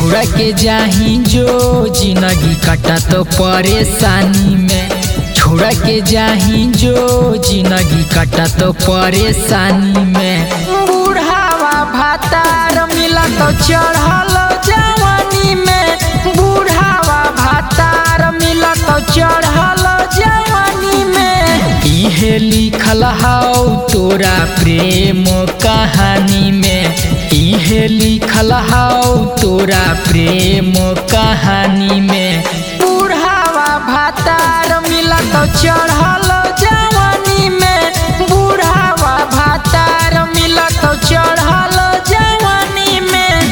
छोड़ के जाही जो जिंदगी कटा तो परेशानी में छोड़ के जाही जो जिंदगी कटा तो परेशानी में बूढ़ावा भातार मिला तो चढ़ल जवानी में बूढ़ावा भातार मिला तो चढ़ल जवानी में इहे लिखल हाउ तोरा प्रेम कहानी में इहे लिखल हाउ तोरा प्रेम कहानी में बूढ़ावा भातार मिला तो चढ़ल जवानी में बूढ़ावा भातार मिला तो चढ़ल जवानी में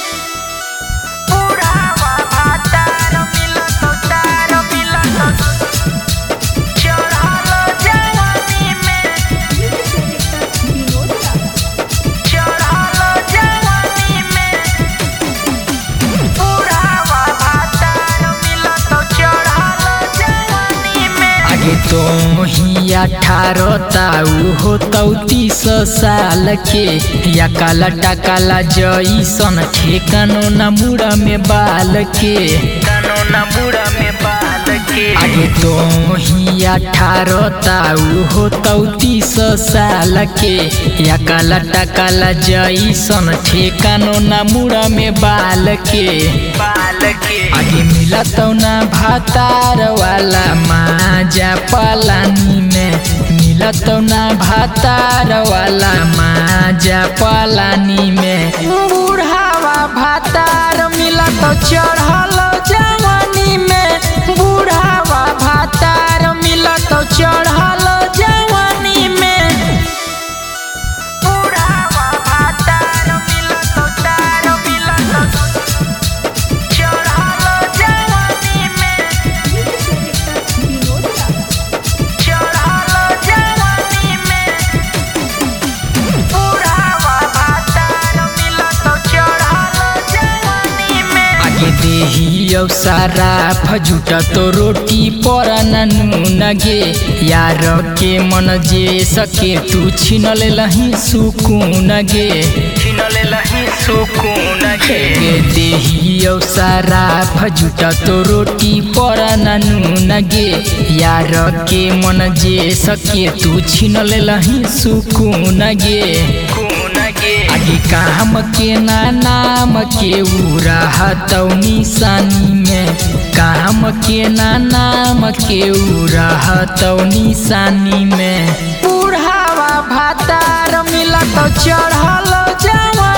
बूढ़ावा भातार मिला तो तार मिला तो चढ़ल जवानी में चढ़ल जवानी में बूढ़ावा भातार मिला तो चढ़ल जवानी में आगे तो ही अठारह ताऊ हो तीस साल के या काला टाकाला जईसन ठेकानो न मुड़ा में बाल के कानो न मुड़ा में बाल के आगे तो ही अठारह ताऊ हो तीस साल के या काला टाकाला जईसन ठेकानो न मुड़ा में बाल के बाल के आगे मिला तो ना भातार वाला माजा पलानी में मिला तो ना भातार वाला माजा पलानी में बूढ़ावा भातार मिला तो चढ़ल जवानी में बूढ़ावा भातार मिला तो चढ़ल जवानी में बूढ़ावा भातार मिला तो तार मिला तो चढ़ल जवानी में चढ़ल जवानी में बूढ़ावा भातार मिला तो चढ़ल जवानी में आगे देही औ सारा फजुटा तो रोटी पर नून गे यार के मन जे सके तू छीन ले लही सुकून गे छीन ले लही सुकून गे देही औ सारा फजुटा तो रोटी पर नून गे यार के मन जे सके तू छीन ले लही सुकून गे आगे काम के ना नाम के उरा हतौ निशानी में काम के ना नाम के उरा हतौ निशानी में बूढ़ावा भातार मिला तो चढ़ल जवानी